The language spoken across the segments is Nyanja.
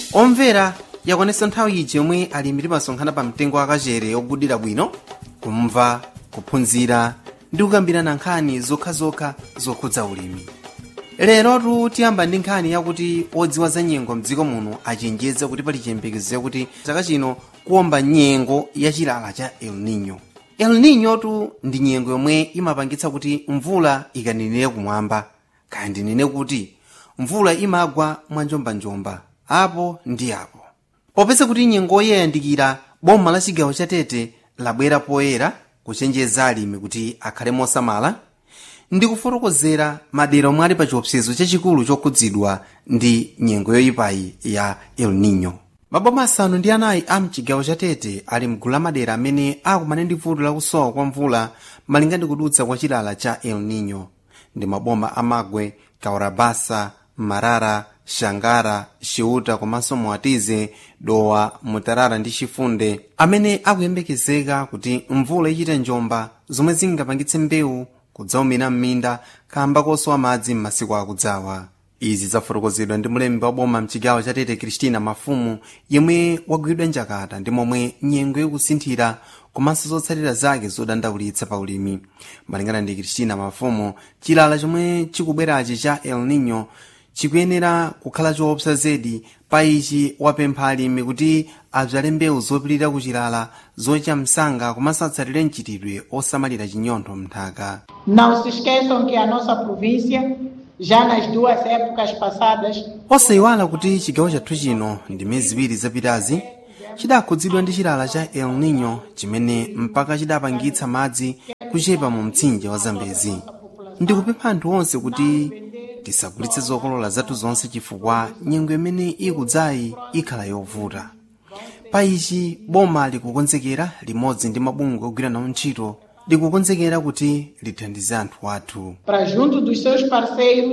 omvera yakwanitsa nthawi iji yomwe alimi timasonkhana pa mtengo wakachere ogudira bwino kumva kuphunzira ndi kukambirana nkhani zokhazokha zokhudza ulimi lerotu tiyamba ndi nkhani yakuti odziwa za nyengo mdziko muno achenjeza kuti pali chiyembekezo yakuti chaka chino kuwomba nyengo ya chilala cha el nino el nino tu ndi nyengo yomwe imapangitsa kuti mvula ikaninire kumwamba kaya ndinene kuti mvula imagwa mwanjombanjomba apo ndi apo popeza kuti nyengoyi yayandikira boma la chigawo cha tete labwera poyera kuchenjeza alimi kuti akhale mosamala ndi kufotokozera madera omwe ali pa chiopsezo chachikulu chokhudzidwa ndi nyengo yoyipayi ya el nino maboma asanu ndi anayi a mchigawo cha tete ali mgulu la madera amene akumana ndi vuto lakusowa kwa mvula malinga ndi kudutsa kwa chilala cha el nino ndi maboma amagwe kaurabasa marara shangara xiuta komanso muatize dowa mutarara ndi chifunde amene akuyembekezeka kuti mvula ichite njomba zomwe zingapangitse mbewu kudzaumira m'minda kamba kosowa madzi m'masiku akudzawa izi zafotokozedwa ndi mlembi wa boma mchigawo cha tete kristina mafumu yemwe wagwidwa njakata ndi momwe nyengo ikusinthira komanso zotsatira zake zodandaulitsa pa ulimi malingana ndi kristina mafumu chilala chomwe chikubwerachi cha el nino chikuyenera kukhala choopsa zedi pa ichi wapempha alimi kuti adzale mbewu zopirira kuchilala zocha msanga komanso atsatire mchitidwe osamalira chinyontho mnthaka Não se esqueçam que a nossa província, já nas duas épocas passadas, osayiwala kuti chigawo chathu chino ndi miyezi iwiri zapitazi chidakhudzidwa ndi chilala cha el nino chimene mpaka chidapangitsa madzi kuchepa mu mtsinje wa zambezi ndikupempha anthu onse kuti tisagulitse zokolola zathu zonse chifukwa nyengo imene ikudzayi ikhala yovuta pa ichi boma likukonzekera limodzi ndi mabungwe ogwira nawo ntchito likukonzekera kuti lithandize anthu athu para junto dos seus parceiros,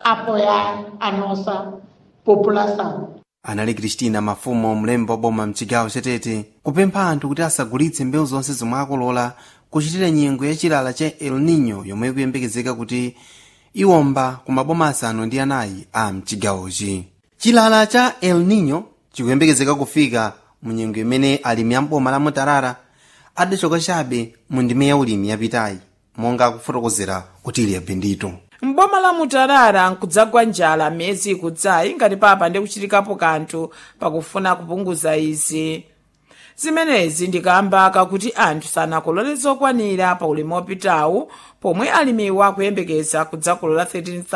apoiar a nossa população. anali kristina mafumo mlembi wa boma mchigawo chatete kupempha anthu kuti asagulitse mbewu zonse zomwe akolola kuchitira nyengo ya chilala cha el nino yomwe ikuyembekezeka kuti iwomba ku maboma asanu ndi anayi a mchigawochi chilala cha el nino chikuyembekezeka kufika mu nyengo imene alimi amboma la mutarara adachoka chabe mu ndime ya ulimi yapitayi monga akufotokozera kuti ili yabendito mboma la mutarara nkudzagwa njala miyezi ikudzayi ngati papa ndi kuchitikapo kanthu pakufuna kupunguza izi zimenezi ndikamba kakuti anthu sanakolole zokwanira pa ulimi wopitawu pomwe alimiwa akuyembekeza kudzakolola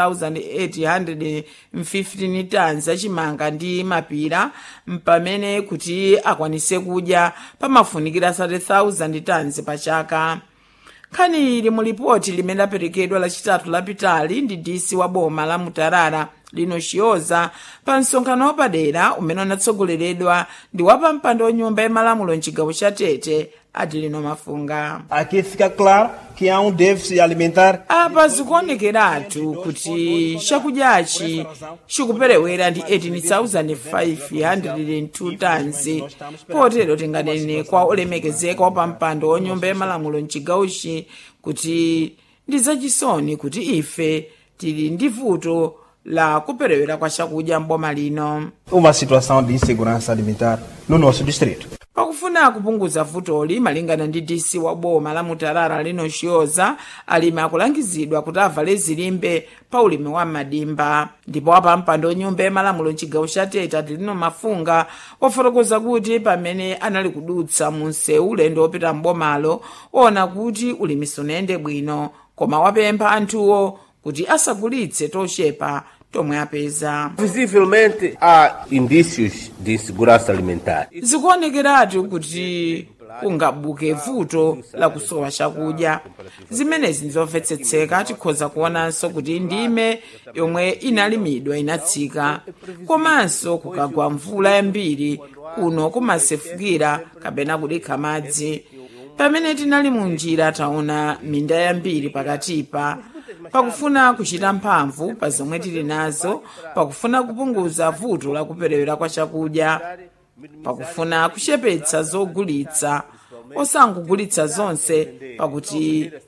13,815 tons achimanga ndi mapira mpamene kuti akwanise kudya pamafunikira 30,000 tons pa chaka nkhani ili mu lipoti limene laperekedwa lachitatu lapitali ndi disi wa boma la mutarara lino chiyoza pa msonkhano wapadera umene unatsogoleredwa ndi wapampando wa nyumba yamalamulo mchigawo cha tete adilino mafunga Aqui fica claro que há um déficit alimentar apa zikuonekeratu kuti chakudyachi chikuperewera ndi 18,502 tons potero tinganene kwa olemekezeka wapampando wa nyumba yamalamulo mchigawochi kuti ndi zachisoni kuti ife tili ndi vuto la kuperewera kwa chakudya mboma lino uma situação de insegurança alimentar no nosso distrito. pakufuna kupunguza vutoli malingana ndi dc wa boma la mutarara lino chiyoza alimi akulangizidwa kuti avale zilimbe pa ulimi wa madimba ndipo apampando nyumba yamalamulo mchigawo cha tete atilino mafunga wafotokoza kuti pamene anali kudutsa mu msewu ulendo wopita mbomalo ona kuti ulimi sunayende bwino koma wapempha anthuwo kuti asagulitse tochepa tomwe apeza Visivelmente há indícios de insegurança alimentar. zikuonekeratu kuti kungabuke vuto la kusowa chakudya zimenezi nzomvetsetseka tikhoza kuonanso kuti ndime yomwe inalimidwa inatsika komanso kukagwa mvula yambiri kuno kumasefukira kapena kudikha madzi pamene tinali mu njira taona minda yambiri pakatipa pakufuna kuchita mphamvu pa zomwe tili nazo pakufuna kupunguza vuto la kuperewera kwa chakudya pakufuna kuchepetsa zogulitsa osangogulitsa zonse pakuti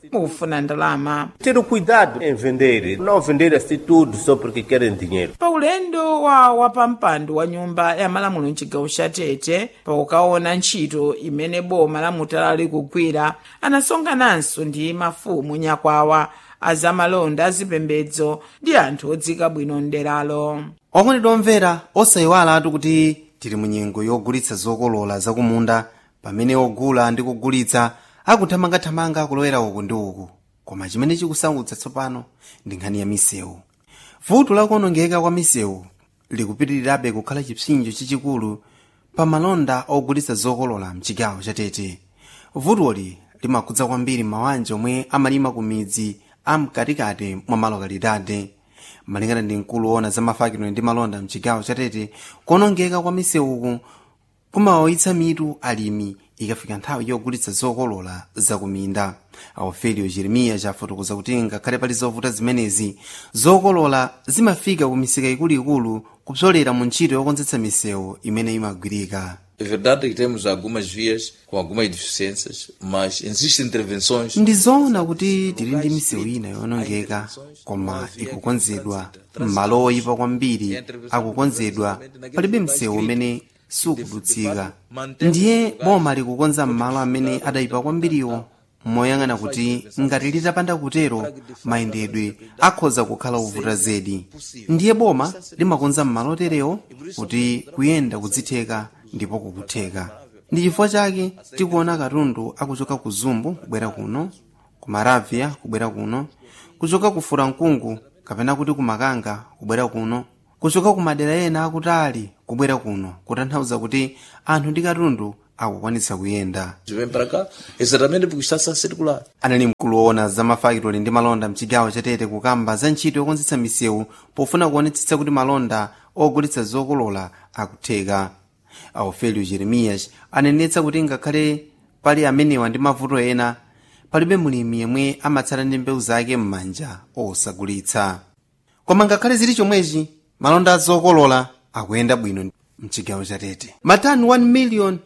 mukufuna ndalama Ter o cuidado em vender, não vender assim tudo só porque querem dinheiro. pa ulendo wa wapampando wa nyumba ya malamulo mchigawo cha tete pakukaona ntchito imene boma la mutala likugwira anasonkhananso ndi mafumu nyakwawa azamalonda azipembedzo ndi anthu odzika bwino mderalo okondedwa omvera osayiwalatu kuti tili mu nyengo yogulitsa zokolola zakumunda pamene ogula ndi kugulitsa akuthamangathamanga kulowera uku ndi uku koma chimene chikusautsa tsopano ndi nkhani ya misewu vuto lakuonongeka kwa misewu likupitirirabe kukhala chipsinjo chachikulu pa malonda ogulitsa zokolola mchigawo cha tete vutoli limakhudza kwambiri mabanja omwe amalima ku midzi amkatikati mwa malokalidade malingana ndi mkulu woona za mafakidwe ndi malonda mchigawo cha tete kuonongeka kwa misewuku kumawawitsa mitu alimi ikafika nthawi yogulitsa zokolola zakuminda aufelio jeremiya chafotokoza kuti ngakhale pali zovuta zimenezi zokolola zimafika ku misika ikuluikulu kupsolera mu ntchito yokonzetsa misewu imene imagwirika É verdade que temos algumas vias com algumas deficiências, mas existem intervenções. ndi zoona kuti tili ndi misewu ina yowonongeka koma ikukonzedwa m'malo oyipa kwambiri akukonzedwa palibe msewu umene sukudutsika ndiye boma likukonza m'malo amene adayipa kwambiriwo moyang'ana kuti ngati litapanda kutero mayendedwe akhoza kukhala ovuta zedi ndiye boma limakonza m'malo oterewo kuti kuyenda kudzitheka ndipo kukutheka ndi chifukwa chake tikuona katundu akuchoka ku zumbu kubwera kuno ku maravia kubwera kuno kuchoka ku furankungu kapena kuti ku makanga kubwera kuno kuchoka ku madera ena akutali kubwera kuno kutanthauza kuti anthu ndi katundu akukwanitsa kuyenda Vem para cá exatamente porque está a circular. anali mkulu woona za mafakitoli ndi malonda mchigawo chatete kukamba za ntchito yokonzetsa misewu pofuna kuonetsetsa kuti malonda ogulitsa zokolola akutheka aufelio jeremiyas anenetsa kuti ngakhale pali amenewa ndi mavuto ena palibe mulimi yemwe amatsala ndi mbewu zake m'manja osagulitsa koma ngakhale zili chomwechi malonda azokolola akuyenda bwino mchigawo chatete matani 1 million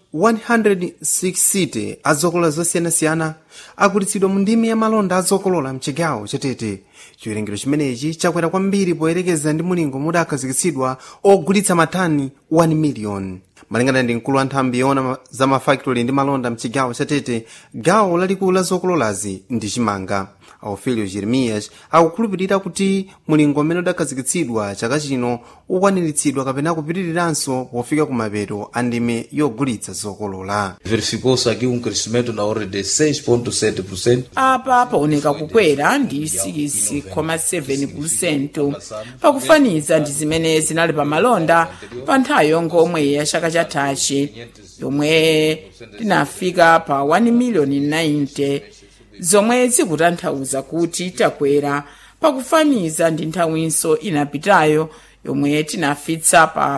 160 azokolola zosiyanasiyana agulitsidwa mu ndimi ya malonda azokolola mchigawo chatete chiwerengero chimenechi chakwera kwambiri poyerekeza ndi mulingo mudakhazikitsidwa ogulitsa matani 1 million malingana ndi mkulu wa nthambi yoona za mafakitoli ndi malonda mchigawo chatete gawo lalikulu la zokololazi ndi chimanga aufelio jeremiyas akukhulupirira kuti mulingo umene udakhazikitsidwa chaka chino ukwaniritsidwa kapena kupitiriranso pofika ku mapeto a ndime yogulitsa zokolola Verificou-se aqui um crescimento na ordem de 6,7%. apa paoneka kukwera ndi 6,7 pakufaniza ndi zimene zinali pa malonda pa nthawi yongomwe ya chaka chathachi yomwe tinafika pa 1 miliyoni 90 zomwe zikutanthauza kuti takwera pakufaniza ndi nthawinso inapitayo yomwe tinafitsa pa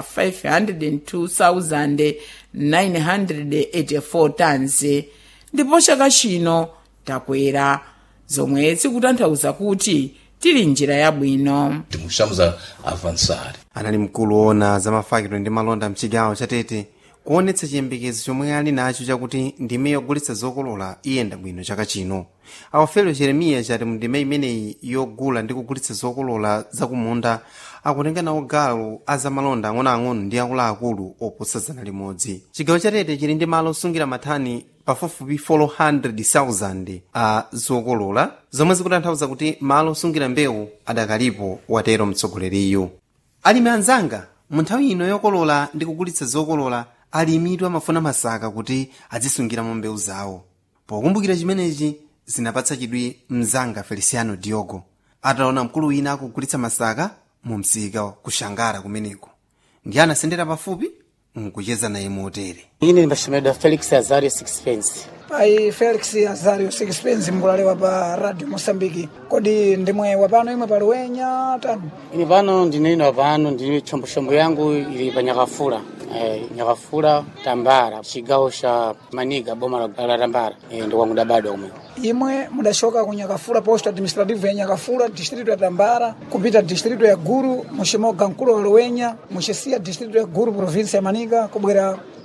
502,984 tons ndipo chaka chino takwera zomwe zikutanthauza kuti tili njira yabwino Estamos a avançar. anali mkulu woona za mafakitoli ndi malonda mchigawo chatete kuonetsa chiyembekezo chomwe ali nacho chakuti ndime yogulitsa zokolola iyenda bwino chaka chino aufelio jeremiya chati mu ndime imeneyi yogula ndi kugulitsa zokolola zakumunda akutenga nawo gawo azamalonda ang'onoang'ono ndi akuluakulu oposa zana limodzi chigawo chatete chili ndi malo osungira mathani pafupifupi 400,000 a zokolola zomwe zikutanthauza kuti malo osungira mbewu adakalipo watero mtsogoleriyu alimi anzanga mu nthawi ino yokolola ndi kugulitsa zokolola alimitu amafuna masaka kuti azisungiramo mbewu zawo pokumbukira chimenechi zinapatsa chidwi mzanga feliciano diogo ataona mkulu wina akugulitsa masaka mu msika kushangara kumeneko ndi anasendera pafupi nkucheza naye motere ine ndimbachimedwa felix azario sixpence pai felix azario sixpence mkulalewa pa radio mosambiki kodi ndimwe wapano imwe pa luwenya tani ine pano ndinena pano ndine chombochombo yangu ili pa nyakafula eh, nyakafula tambara chigawo cha maniga boma la la tambara eh, ndikwangu dabadwa kumwe imwe mudachoka ku nyakafula posto administrative ya nyakafula distrito ya tambara kupita distrito ya guru muchimoga mkulo wa luwenya muchisiya distrito ya guru provinsi ya manika kubwera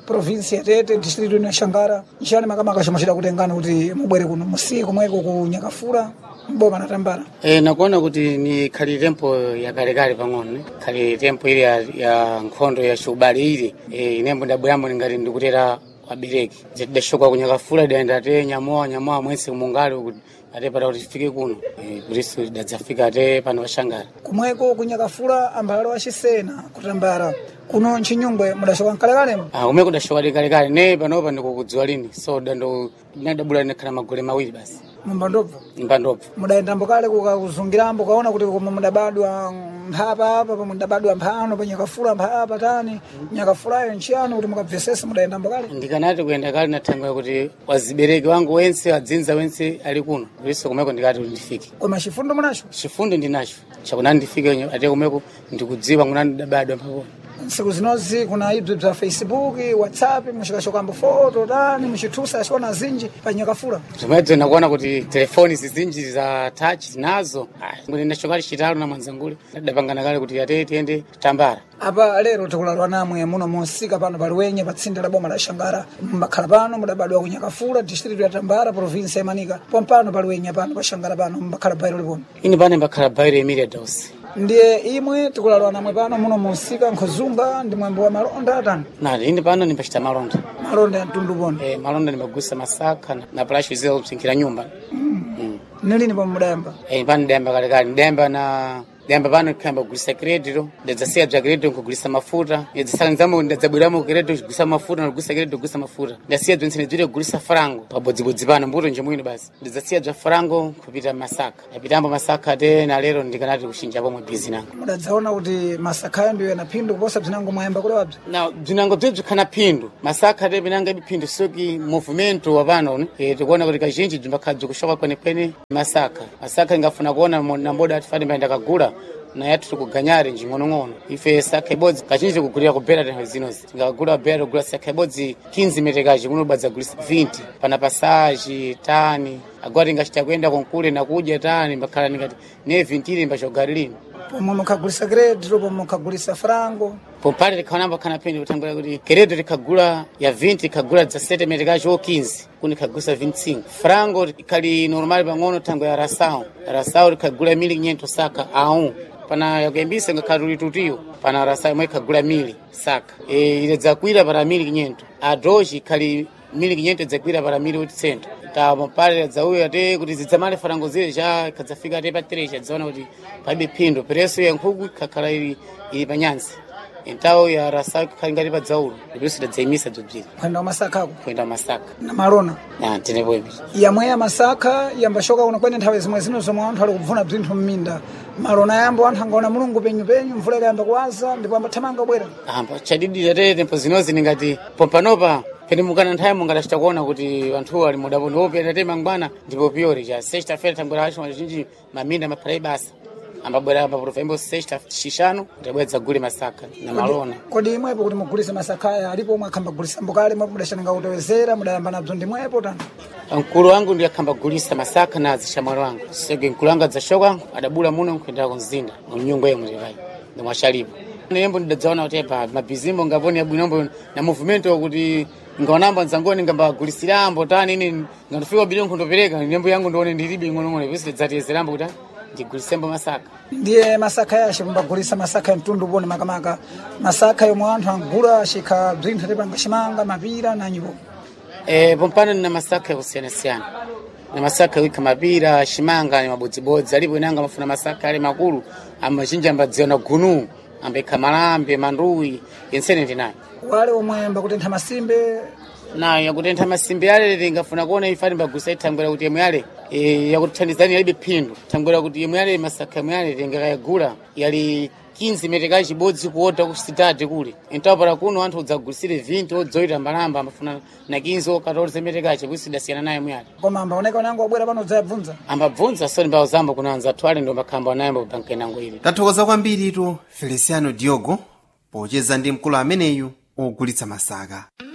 provinsi ya tete district ino ya xangara nchani makamaka chomwe chidakutengani kuti mubwere kuno musiku mweko ku nyakafula mboma na tambara E, nakuona kuti ni khali tempo yakalekale pang'ono ne khali tempo ile ya, ya nkhondo ya shubali ile e, inembo ndabweramo ngati ndikutera wabereki tidashoka kunyakafula idaenda te nyamoa nyamoa mwese mungali kuti ate pata kuti tifike kuno e, kuriso idadzafika ate pano paxangara kumweko ku nyakafula ambalo achisena kutambara kuno nchinyungwe mudashoka mkalekale Ah, umwe kudashoka likalekale ne panopa ndikukudziwa lini so dando nadabula ndikhala magole mawiri basi mumbandobva mpandobva mudayendambo kale kukakuzungirambo kaona kuti komwe mudabadwa mphapa apa pomwe mudabadwa mphano pa nyakafula mphapa tani nyakafulayo nchiyani kuti mukabvesese mudayendambo kale ndikanati kuyenda kale nathangwira kuti wazibereki wangu wense wadzinza wense ali kuno kuriso kumeko ndikati kuti ndifike koma chifundo munacho chifundo ndinacho chakunani ndifike ate kumeko ndikudziwa kunani ndabadwa mpakona ntsiku zinozi kuna ibzi bza facebook whatsapp muchikashokambo foto tani muchithusa achiona zinji pa nyakafula zomwedzo nakuona kuti telefoni zizinji za touch zinazo kuti ndachokali chitalo na mwanzangule ndadapangana kale kuti ate tiende tambara apa lero tikulalwa namwe muno musika pano paliwenye pa tsinde la boma la xangara mbakhala pano mudabadwa ku nyakafula district ya tambara provinsi ya manika pompano paliwenye pano pa xangara pano mbakhala bairo liponi ini pane mbakhala bairo emilia dos ndiye imwe tikulalwa namwe pano muno musika nkhozunga ndi mwembo wa malonda atani nati ini pano ndimbachita malonda malonda ya mtundu poni e, malonda ndimbagusa masaka na- na plashu zile kupsinkhira nyumba mm. nilini pomwe mudayamba e, pano ndayamba kalekale ndayamba na ndayamba pano kuyamba kugulisa kredito ndadzasiya bza kredito nkugulisa mafuta ndadzasalanzamo ndadzabweramo kredito kugulisa mafuta ndikugulisa kredito kugulisa mafuta ndasiya bzonse ndizire kugulisa farango pabodzibodzi pano mbuto nje mwino basi ndidzasiya bza farango kupita masaka ndapitambo masaka te na lero ndikanati kuchinja pomwe bizi nango mudadzaona kuti masakhayo ndiyo yana phindu kuposa bzinango mwayamba kulewabzi na bzinango bzebzi khana phindu masaka te pinanga biphindu soki movimento wa pano ne e, tikuona kuti kazhinji bzimbakhala bzikushoka kwenekwene masaka masaka ingafuna kuona mo- na mboda atifati mbaenda kagula na yathu tikuganyare njing'onong'ono ife saka ibodzi kazhinji tikugulira kubhera tenho zinozi tingagula bhera kugula saka ibodzi 15 metekaji kuno badzagulisa 20 pana pasaji tani agora tingachita kuenda konkule nakudya tani mbakhala ndingati ne 20 ili mbachogari lino pomwe mukhagulisa kredito pomwe mukhagulisa farango pompale tikhaonamba khana pene kutangula kuti keredo tikhagula ya 20 ikhagula dza 7 metekaji o 15 kuni ikhagusa 25 frango ikhali normal pang'ono tango ya rasao rasao tikhagula mili 500 saka aun pana yakuyambisa ngakhali tulitutiyo pana rasao imwe ikhagula mili saka e, ile dzakwira para mili 500 adoji ikhali mili 500 dzakwira para mili 800 ta mapale dzauya te kuti zidzamale farango zile ja ikhadzafika te pa 3 chadzaona kuti palibe phindu preso ya nkhuku ikhakhala ili ili panyansi entawo ya rasa ikhali ngati pa dzaulo ndiponso tidadzayimisa bzobziri kwenda kumasakako kuenda masaka na malona na tenepo ipi yamwe ya masakha yambashoka kuno kwene nthawi zimwe zino zomwe anthu ali kubvuna bzinthu mminda malona yambo anthu angaona mulungu penyu penyu mvula ikayamba kuwaza ndipo ambathamanga kubwera amba chadidira te tempo zinozi ningati pompanopa pene mukana nthawi mungatachita kuona kuti anthuwo ali mudapo ndiopeta te mangwana ndipo piyori cha sexta feira tambwera acho mazhinji maminda maphala basa ambabwera paprofa imbo sexta xixano ndabwera dzagule masaka na malona kodi imwepo kuti mugulise masakhaya alipo omwe akhambagulisa mbokale mwepo mudachananga kutewezera mudayamba nabzo ndimwepo tani mkulu wangu ndiye akhamba gulisa masaka na azishamwali wangu sege mkulu wangu adzashoka adabula muno nkuendera kumzinda mnyungu yemwe tipai ndimwashalipo nembo ndidadzaona kuti pa mabhizimbo ngaponi abwinombo na movimento kuti ngaonamba nzangoni ngambagulisirambo tani ine ngandifika bidi nkundopereka nembo yangu ndione ndilibe ing'onong'ono iponso tidzatiyezerambo kuti ah, ndigulisembo masaka ndiye masakha yace mumbagulisa masakha ya mtundu uponi makamaka masakha yomwe anthu angula achikha bzinthu tipanga chimanga mapira na nyipo Eh, pompano nina masaka yakusiyana-siyana na masaka wika mapira shimanga ni mabodzibodzi alipo inanga mafuna masaka ali makulu amazhinji ambadziwa na gunu ambekha malambe manduwi yensene ndinayo wale omwe mbakutentha masimbe nayo yakutentha masimbe ale tingafuna kuona ifani mbagulisa ithangwera kuti yemwe ale e, yakutithandizani yalibe phindu thangwera kuti yemwe ale masaka yemwe ale tingakayagula yali 15 meteka chibodzi kuota ku sitati kule entapala kuno anthu udzagulisire 20 odzoita mbalamba amafuna na 15 14 metekache kusidasiyana naye yemwe ale koma ambaoneka unango wabwera pano udzayabvunza ambabvunza soni mbawo zamba kunanza twale ndo makhamba anayamba kupanka inango ili tathokoza kwambiritu feliciano diogo pocheza ndi mkulu ameneyu ogulitsa masaka